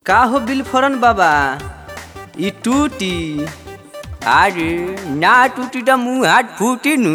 का हो बिलफरन बाबा इ टूटी अरे ना टूटी त मुँह हाथ फूटी नु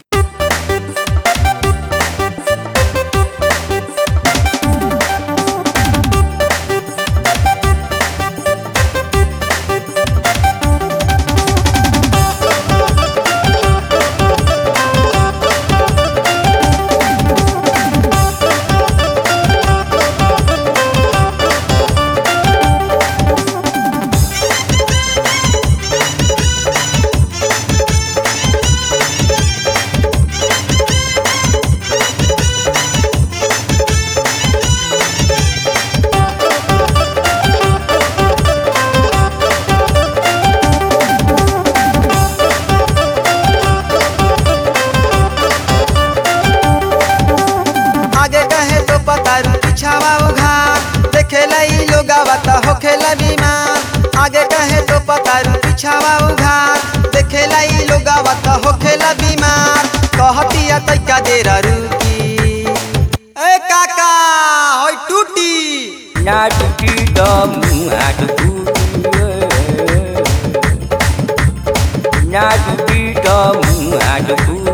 आगे कहे तो पतारू पिछावा उघार देखेला ई लोगावा त होखेला बीमार आगे कहे तो पतारू पिछावा उघार देखेला ई लोगावा त होखेला बीमार कहतिया तैका देर रुकी ए काका होय टूटी ना टूटी त मुँह हाथ फूटी ना टूटी त मुँह हाथ फूटी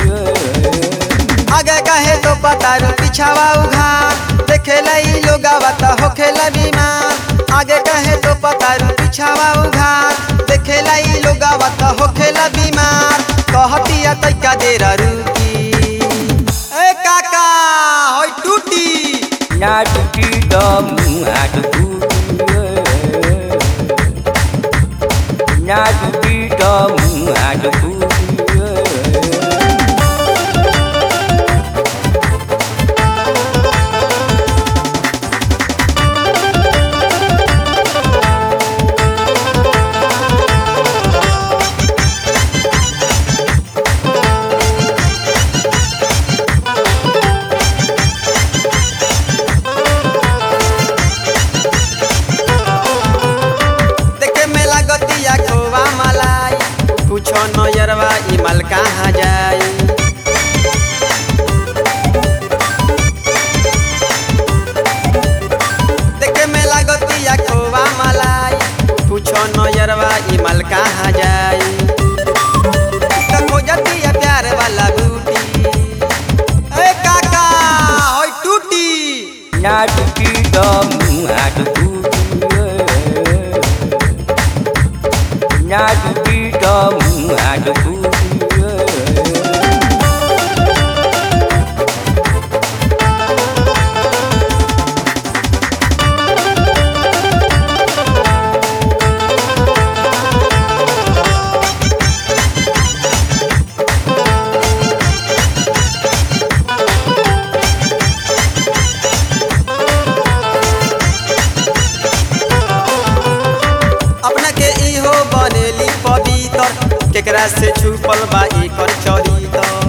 आगे कहे तो पतारू पिछावा उघार देखेला ई लोगावा त होखेला बीमार आगे कहे तो पतारू पिछावा उघार देखेला ई लोगावा त होखेला बीमार कहतिया तैका देर रुकी ए काका होय टूटी ना टूटी त मुँह हाथ फूटी ना टूटी त मुँह हाथ फूटी देखे में लागतिया खोवा मलाई पूछो नयरवा ई माल कहाँ जाई देखे में लागतिया खोवा मलाई पूछो नयरवा ई माल कहाँ जाई त खोजतिया प्यार वाला बूटी ए काका होय टूटी ना टूटी त मुँह हाथ फूटी ना टूटी त मुँह हाथ फूटी अपना के इहो बनेली पवित्र केकरा से छुपल बा एकर चरित्र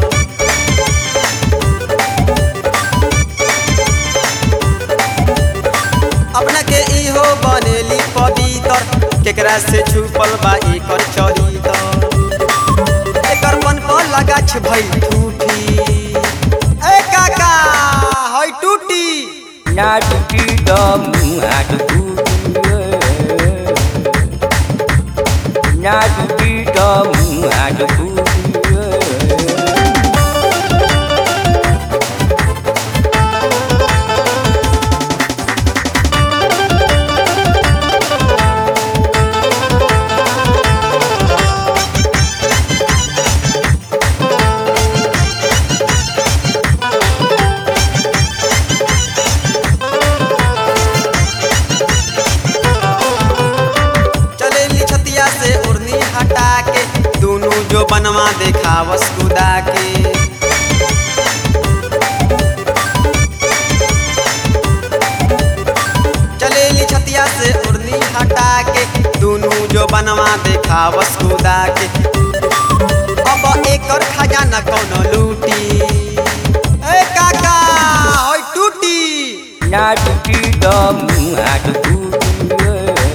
अपना के इहो बनेली पवित्र केकरा से छुपल बा एकर चरित्र एकर मन पर लगाछ भइल ठूठी ए काका होय टूटी ना टूटी त मुँह हाथ फूटी ना टूटी त मुँह हाथ फूटी चलेली छतिया से उड़नी हटा के दोनों जो बनवा देखावस कुदा के चलेली छतिया से उड़नी हटा के दोनों जो बनवा देखावस कुदा के अब एकर खजाना कौनो लूटी ए काका होय टूटी ना टूटी त मुँह हाथ फूटी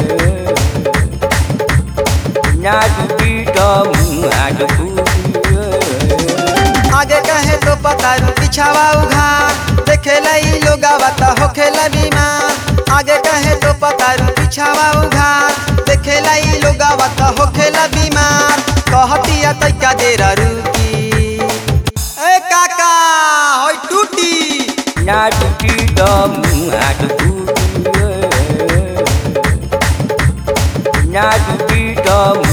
ना टूटी त मुँह हाथ फूटी आगे कहे तो पतारू पिछावा उघार देखेला ई लोगावा त होखेला बीमार आगे कहे तो पतारू पिछावा उघार देखेला ई लोगावा त होखेला बीमार कहतिया तैका देर रुकी ए काका होय टूटी ना टूटी त मुँह हात फुटी ना टूटी त